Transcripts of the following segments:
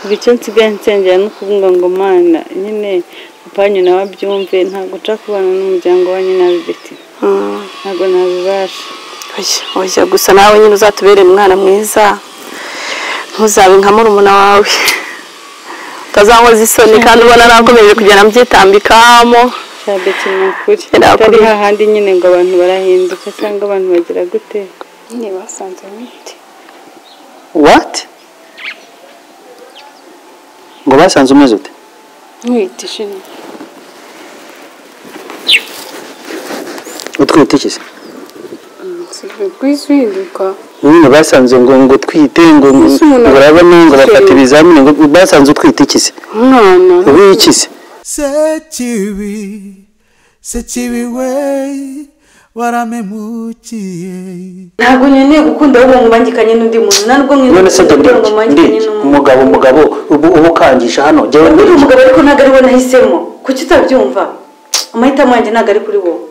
kuva icyo nsigaye nsengera no kuvuga ngo mana nyine upanyu nawe abyumve ntabwo nshaka kubana n'umuryango wanyu nabi beti ntabwo nabibasha oya gusa nawe nyine uzatubere umwana mwiza ntuzabe nka murumuna wawe utazankoza isoni kandi ubona nakomeje kugenda mbyitambikamo cya beti ni ukuri Ntabwo atari bi- hahandi nyine ngo abantu barahinduka cyangwa abantu bagira gute nyine basanze imiti wati ngo basanze umeze ute nkwita ishini utwite iki se nsigaye kwizinduka nyine basanze ngo ngo utwite ngo ngo Ese umuntu ngo urabona ngo bafata akiri- ibizamini ngo basanze utwite iki se umwana ubu iki se sekibi sekibi we waramemukiye ntabwo nkeneye gukunda ahubwo ngubangikanye n'undi muntu ntabwo none nkeneye se kugira ngo ndabwira mbangikanye n'umuntu umugabo umugabo ubu ubu ukangisha hano jyawe uriya umugabo ariko ntabwo ari we nahisemo kuki utabyumva amahitamo yanjye ntabwo ari kuri wowe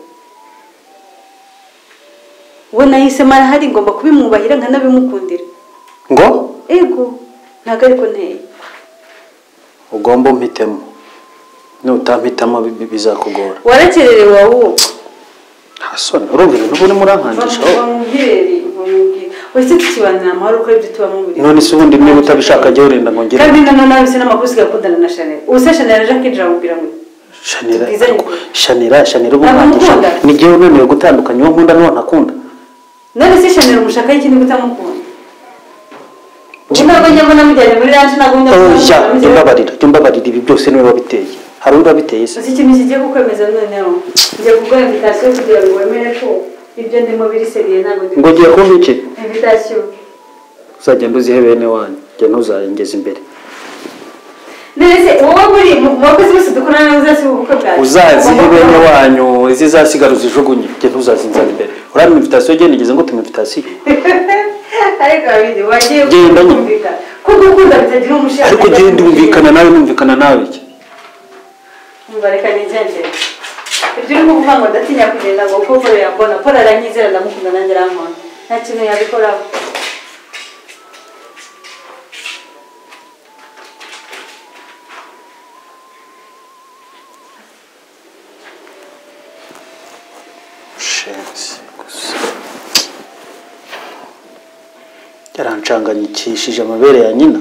we nahisemo arahari ngomba kubimwubahira nkanabimukundira ngo ego ntabwo ariko nteye ugomba umpitemo nutampitamo bi- bi- bizakugora warakererewe wowe hasoni urumva ibintu ubu urimo urankangisha oh. bamuherere bamubwire wese tukibanira amahoro kuko ibyo tuba mubiri none se ubundi niba utabishaka jya urenda ngo ngire kandi na none se n'amakosi gakundana na shanel ubu se shanel aje akinjira amubwira ngo shanira tubwizanye ariko- ukuri. shanira shanira ubu Ntabwo nkangisha nkunda. ni jyewe unaniwe gutandukanya uwo nkunda n'uwo ntakunda none se shanel umushaka y'ikindi kutamukunda ubu ntabwo njya mbona mujyanye muri ranje ntabwo njya mbona oya jya mujyanye umbabarira jya umbabarira ibi byose niwe wabiteye hari undi wabiteye se uzi ikintu kigiye kukwemeza noneho njya gukora invitasiyo kugira ngo wemere ko ibyo ndimo biri seriye ntabwo ngo ndi ugiye kumva iki invitasiyo uzagenda uzihe bene wanyu jya ntuzayengeze imbere none se wowe muri mu bakozi bose dukorana nabo uzasiba ubukwe bwawe uzazihe bene wanyu izizasigara uzijugunye jya ntuzazinzana imbere urabona invitasiyo jya nigeze ngo tuma invitasiyo ariko babiri wagiye Genda nyine. kumvikana ko gukunda bitagira umushinga ariko ugenda wumvikana nawe numvikana nawe iki umva reka nigendere ibyo uri kuvuga ngo ndatinya kugenda ngo kuko Paul yambona paul aranyizera ndamukunda nanjye arankunda nta kintu yabikoraho shenzi gusa yarancanganyikishije amabere ya nyina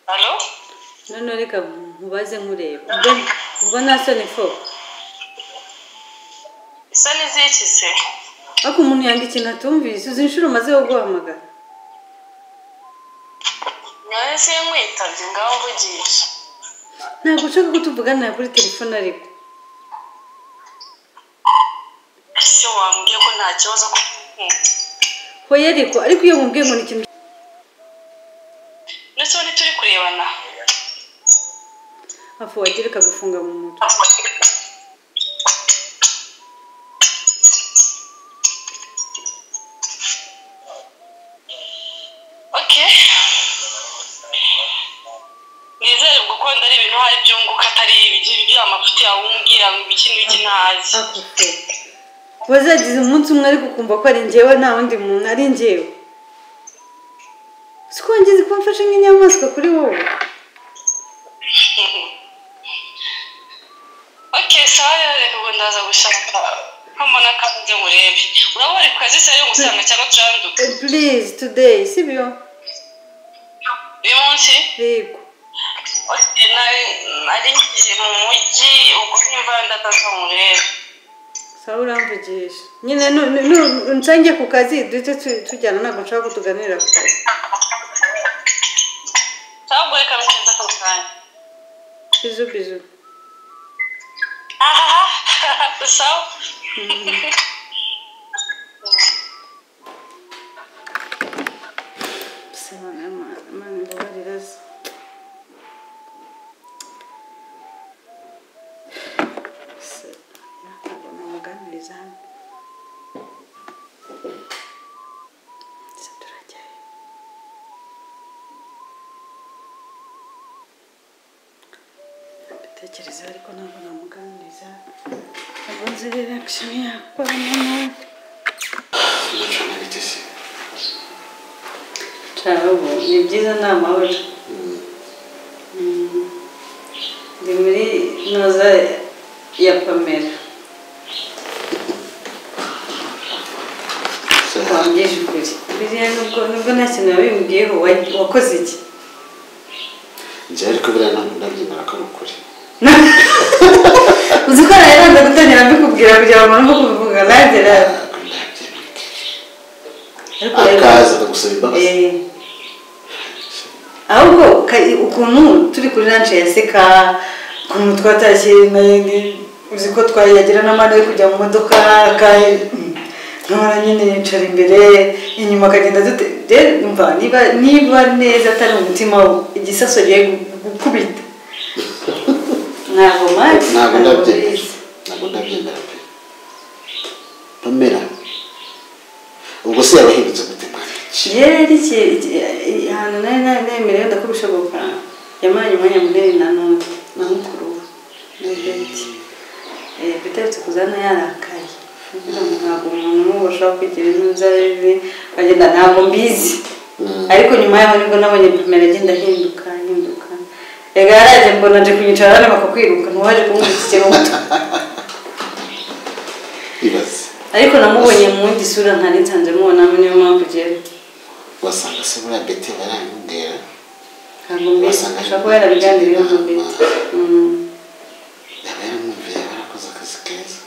Halo? none reka nkubaze nkureba ubwo nta soni fo Isa n'iziki se? ariko umuntu yanga ikintu atumvise uzi inshuro umaze wo guhamagara None se nkwitabye ngaho mvugisha. ntabwo ushaka ko tuvuganira kuri telefone ariko Ese wambwiye ko nta kibazo ko hoya ariko ariko iyo nkubwiye ngo ni ikintu ndetse ubu turi kurebana. hafi wagira ikagufunga mu mutwe Okay. Nizere gukunda ari ibintu hari byunguka atari ibigi by'amafuti yawumbwira ngo ibiki n'ibiki ntazi. ako fo wazagize umunsi umwe ariko ukumva ko ari njyewe nta wundi muntu ari njyewe si ko wongeze kuba mfashe nk'inyamaswa kuri wowe Okay, sawa rero reka ngo ndaza gushaka nk'amana kandi ngurebe. Urabona ari kazi se yo gusanga cyangwa turanduka. purize tudeyi si byo Uyu munsi yego Okay, nari nari ngiye mu mujyi ubwo nimba ndataza nk'urebe. sawa uramvugisha nyine nu- nu- nu- nsange ku kazi duhite tu- tujyana ntabwo nshaka ko tuganira ku kazi Sawa ubwo reka bigenze ako kanya. bizu bizu Aha, sawa. bisobanura Imana Imana imbabarira se Se, ntabwo namuganiriza hano se turajyayo ndatekereza ariko ntabwo namuganiriza ntabwo nzi reaction yakora nawe cyabo ni byiza ni amahoro Mm. ndi muri noza ya pamela wambyeje ukuri biriya nubwo nubwo nta kintu wabimbwiyeho wa- wakoze iki njye ariko buriya ntabwo ndabyemera ko ari ukuri uzi ko naranze gutangira mbikubwira kugira ngo numve kubivuga nagera ntabwo ndabyemera ariko rero- akaza akagusaba imbabazi Eh, ahubwo ka- ukuntu turi kuri rance yaseka ukuntu twatashye na- uzi ko twayagira n'amande yo kujya mu modoka ka- nkahora nyine yicara imbere inyuma akagenda dute rero umva niba niba neza atari umutima igisaso giye gu- gukubita ntabwo mazi ntabwo ndabyemera ntabwo ndabyemera pe pamela ubwo se yaba ahindutse gute mwana yari ari iki- iki- ahantu nari nari nemerewe ndako bishoboka yamaranye umwanya munini na none na mukuru we na beti Eh, beti aherutse kuzana yarakaye avuga ngo ntabwo umuntu n'ubu ashobora kwigira intuza bibi agenda ntabwo mbizi ariko nyuma yaho nibwo nabonye pamela agenda ahinduka ahinduka rega yaraje mbona aje kunyicara hano bakakwiruka ntiwaje kumwikikira umutwe ibaze ariko namubonye mu yindi sura ntari nsanze mubonamo niyo mpamvu ugera wasanga se buriya beti barambwira ntabwo mbizi ashobora kuba yarabiganiriyeho na beti Mm. yaba yaramwumviye barakoze akazi keza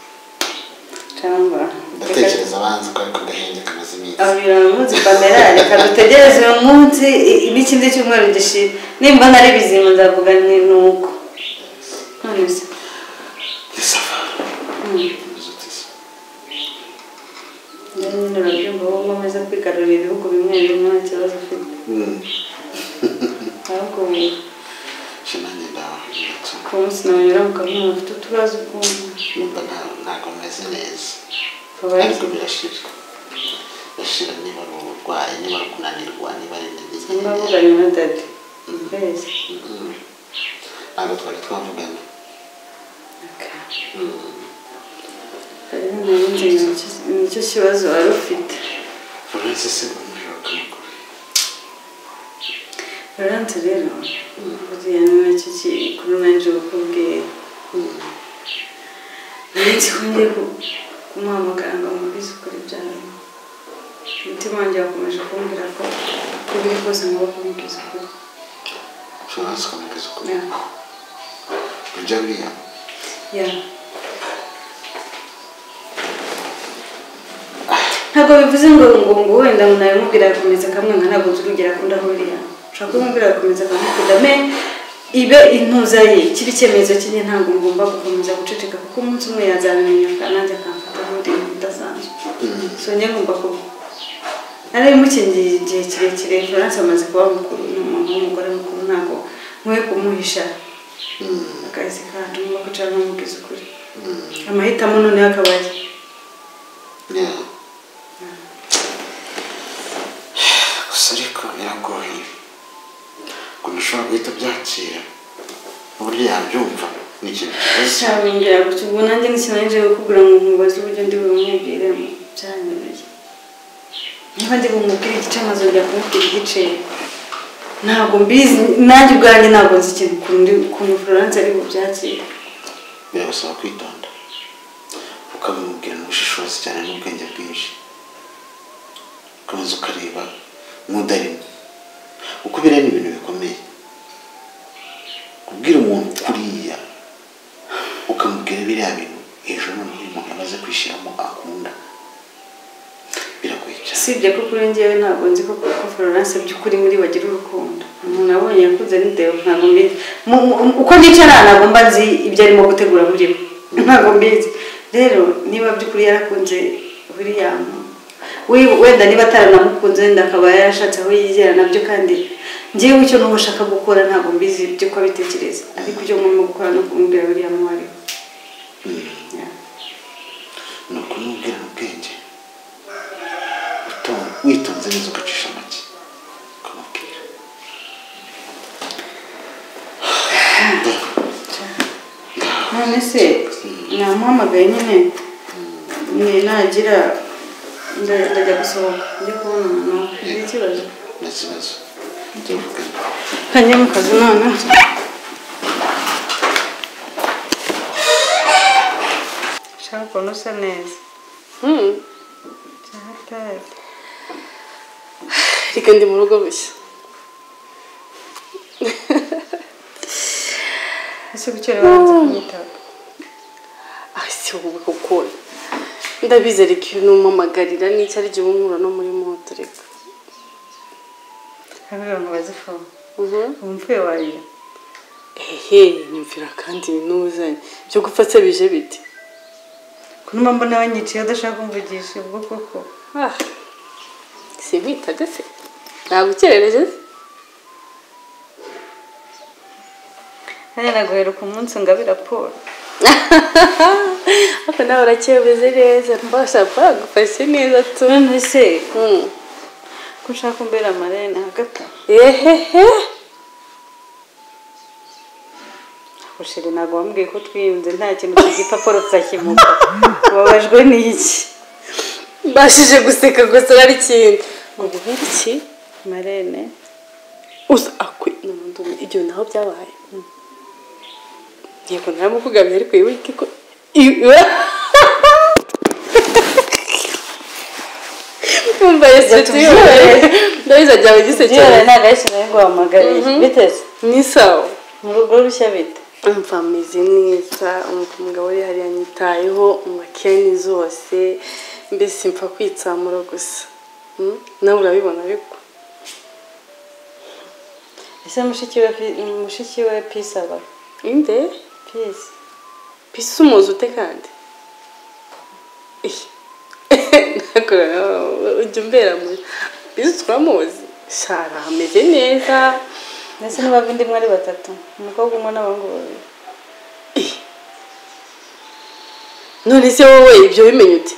cyangwa ndatekereza banza ko ariko gahenge kamaze iminsi ababwira umunsi pamela reka dutegereze uyu munsi i- n'ikindi cyumweru gishira nimba nari bizima nzavuga ni ni uko none se isafa njye nyine urabyumva wowe nkomeza kwigarurira ibihugu bimwe bimwe nta kibazo ufite ahubwo shinange ndabahagirutse ku munsi nawunyura mukamenya ufite utubazo ukumva numva nta- ntabwo meze neza Ubaye ariko iki? birashira birashira niba ari uburwayi niba ari ukunanirwa niba ari intege nke niba avuganye na dade mbese Mm. ntabwo twari twavugana hari n'ubundi nicyo- nicyo kibazo wari ufite florence se umujura kamukuru Florence rero buriya ni nacyo kikuru nanjye bakubwiye nanjye wongeye ku- kumuhamagara ngo amubwize ukuri byawe umutima wanjye wakomeje kumbwira ko uko biri kose ngomba kumubwiza ukuri florence ukamugeza ukuri Yeah. ujya buriya Yeah. ntabwo bivuze ngo ngo ngo wenda ngo nabimubwira agakomeza kamwe nka ntabwo turugera kunda huriya ushobora kumubwira agakomeza akamukunda me ibe intuza ye kibe icyemezo cye nyine ntabwo ngomba gukomeza guceceka kuko umunsi umwe yazabimenya kandi nanjye akamfata nk'undi muntu udasanzwe so njye ngomba kuba nari mukingiye igihe kirekire florence amaze kuba mukuru ni umuntu w'umugore mukuru ntabwo nkwiye kumuhisha akazi kandi ngomba kwicara nkamubwiza ukuri amahitamo noneho akaba aye Yeah. gusa ariko biragoye ukuntu ushobora guhita ubyakira uburyo yabyumva ni ikintu kibazo cyabongera gutyo ubwo nanjye ntikinanije kukubwira ngo nkubaze uburyo ndi bumubwiremo byanyoroye niba ndi bumubwire igice nkazongera kumubwira igice ntabwo mbizi nanjye ubwanjye ntabwo nzi ikintu ukuntu ndi- ukuntu florence ari bubyakire birabasaba kwitonda ukabimubwira n'ubushishozi cyane n'ubwenge bwinshi ukabanza ukareba nk'udarimo kuko biriya ni ibintu bikomeye kubwira umuntu kuriya ukamubwira biriya bintu hejuru noneho uyu muntu yamaze kwishyiramo akunda biragoye cyane usibye ko kuri njyewe ntabwo nzi ko ko florence by'ukuri muri bagira urukundo umuntu abonye yakunze n'ideo ntabwo mbizi Mu- mu- uko nicara ntabwo mba nzi ibyo arimo gutegura muri we ntabwo mbizi rero niba by'ukuri yarakunze william we- wenda niba ataranamukunze wenda akaba yarashatse aho yizera nabyo kandi ngewe icyo n'uwo ashaka gukora ntabwo mbizi by'uko abitekereza ariko icyo ngomba gukora ni ukumubwira william uwo ari we Yeah. ni ukumubwira ubwenge uto- witonze neza ugacisha make ukamubwira none se namuhamagaye nyine ni nagira nda- ndajya gusohoka njya kubonana nawe ni ikibazo nta kibazo tuvugana ntajya mu kazi none ushaka ukuntu usa neza cyatari reka ndi mu rugo bushya ese gukera babanza kumwitaba ah si wowe koko ndabizi reka iyo numumagarira n'icyo ari gihe umwura no muri moto reka hari abantu bazifuza ubu mvuye warira ehe nyumvira kandi binuzanye byo gupfa se bije bite kunuma mbona banyiciye adashaka kumvugisha ubwo koko ah sinkwitaga se nagukerereje se nanjye naguheruka umunsi ngabe raporo ariko nawe uracyemeze neza mbasha bagufashe neza tu none se Mm. ko ushaka umbera amarene hagati ehehe ushire ntabwo wambwiye ko twiyunze nta kintu cy'igipapuro turakimuka ubabajwe n'iki mbashije guseka gusa ari ikindi ubu iki marene uza akwe n'ubundi ubu ibyo naho byabaye Mm. yego naramukugamye ariko wibuke ko iwe umva yose tuyobore ndabizi ajyawe byora gisekera ntabwo ayishyiraho ngo wahamagariye biteze ni sawa mu rugo rushya bite umva ameze neza umva umugabo we hari yanyitayeho umakeni zose mbese mfa kwitsamura gusa Mm? nawe urabibona ariko ese mushiki we Pi- mushiki we pisi aba inde pisi pisi umuzi ute kandi nakora ujya umbera muri pisi turamuzi shara ameze neza ndetse n'abavindi mwe ari batatu umukobwa umwe n'abahungu babiri none se wowe ibyo bimenye ute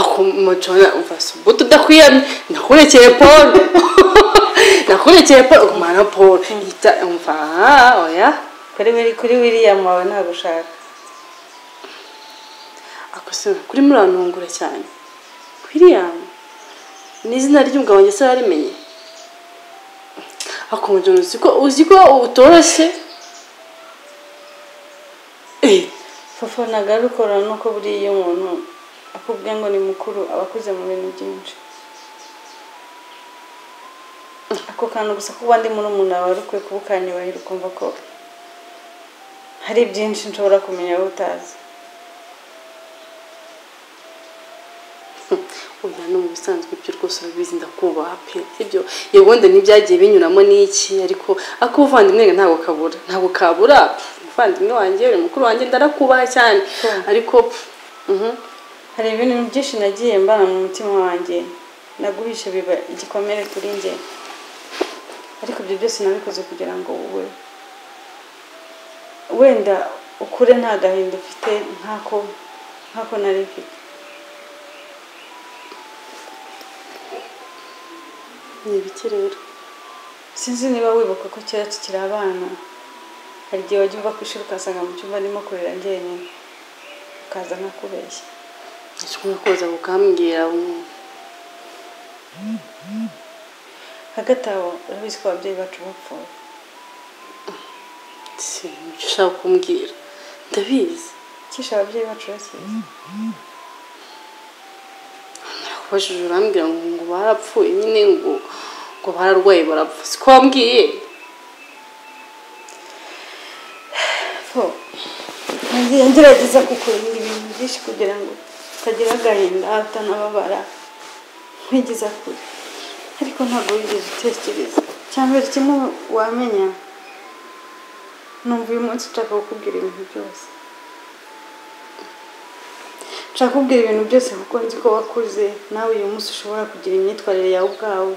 ako mucona umva subuti udakwiyamye nakurekeye paul nakurekeye paul ugumana paul yita umva oya kuri wiri kuri william wawe ntabwo ushaka ako se kuri murantungura cyane william ni izina ry'umugabo wanjye se warimenye akumujyana uzi ko uzi ko utoroshye Eh, Fofo nagarukora nuko buriya iyo umuntu akubwiye ngo ni mukuru aba akuze mu bintu byinshi ako kantu gusa kuba ndi muri umuntu wawe arukwiye kuba ukanyubahira ukumva ko hari byinshi nshobora kumenya wowe utazi oya no mu bisanzwe ibyo rwose urabizi ndakubaha pe ibyo yego wenda n'ibyagiye binyuramo n'iki ariko ako ubuvandimwe rero ntabwo kabura ntabwo kabura umuvandimwe wanjye uri mukuru wanjye ndarakubaha cyane ariko pf, mhm. hari ibintu byinshi nagiye mbana mu mutima wanjye naguhishe biba igikomere kuri njye ariko ibyo byose nabikoze kugira ngo wowe wenda ukure nta gahinda ufite nk'ako nk'ako nari mfite ni ibiki rero sinzi niba wibuka ko kera tukiri abana hari igihe wajya uva ku ishuri ukasanga mu cyumba ndimo kurira njyenyine ukaza nkakubeshya nshobora kuza ukambwira mm. hagati aho urabizi ko ababyeyi bacu bapfuye si icyo ushaka kumbwira ndabizi kisha ababyeyi bacu bakize nakubajije urambwira ngo ngo barapfuye nyine ngo ngo bararwaye barapfa siko wambwiye ko nagiye ngerageza kukurinda ibintu byinshi kugira ngo utagira agahinda utanababara nkwigeza kure ariko ntabwo wigeze utekereza icya mbere kimwe wamenya numva uyu munsi nshaka kukubwira ibintu byose nshaka kukubwira ibintu byose kuko nzi ko wakuze nawe uyu munsi ushobora kugira imyitwarire yawe ubwawe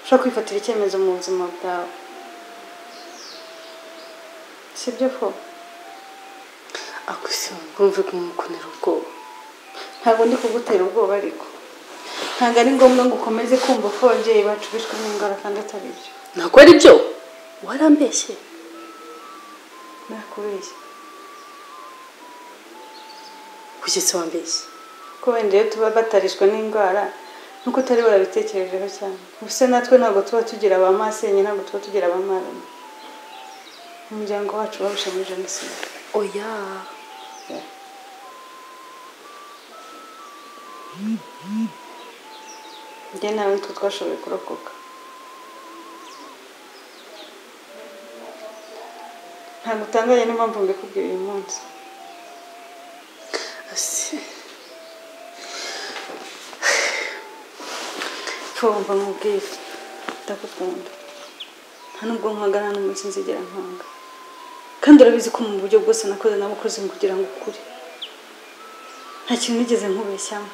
ushobora kwifatira icyemezo mu buzima bwawe sibyo ko akwisima kumve kumukunira ubwoba ntabwo ndi kugutera ubwoba ariko ntabwo ari ngombwa ngo ukomeze kumva ko ababyeyi bacu bishwe n'indwara kandi atari byo ntabwo ari byo warambeshye nakubeshya kugeza wambeshye ko wenda iyo tuba batarishwa n'indwara nuko utari barabitekerejeho cyane gusa natwe ntabwo tuba tugira ba masenye ntabwo tuba tugira ba marama umuryango wacu barusha muri jenoside oya njye nawe nitwe twashoboye kurokoka ntabwo utangaye n'impamvu mbikubwira uyu munsi Asi. twumva nkubwira ndagukunda nta nubwo nkwaga nta n'umunsi nzigera nkwaga kandi urabizi ko mu buryo bwose nakoze nabukoze mu kugira ngo ukure nta kintu nigeze nkubeshyamo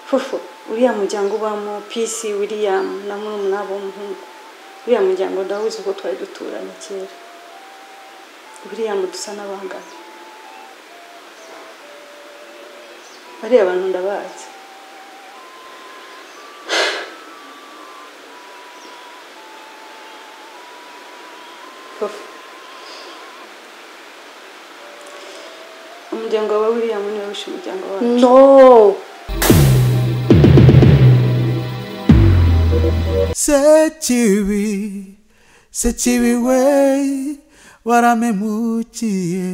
fufu uriya muryango ubamo pisi william na murumuna w'umuhungu uriya muryango ndawuzi ko twari duturanye kera william dusa n'abangana bariya abantu ndabazi Papa. umuryango wa william niwe wishe umuryango wacu no sekibi sekibi we waramemukiye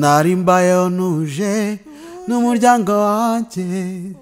nari mbayeho nuje n'umuryango wanjye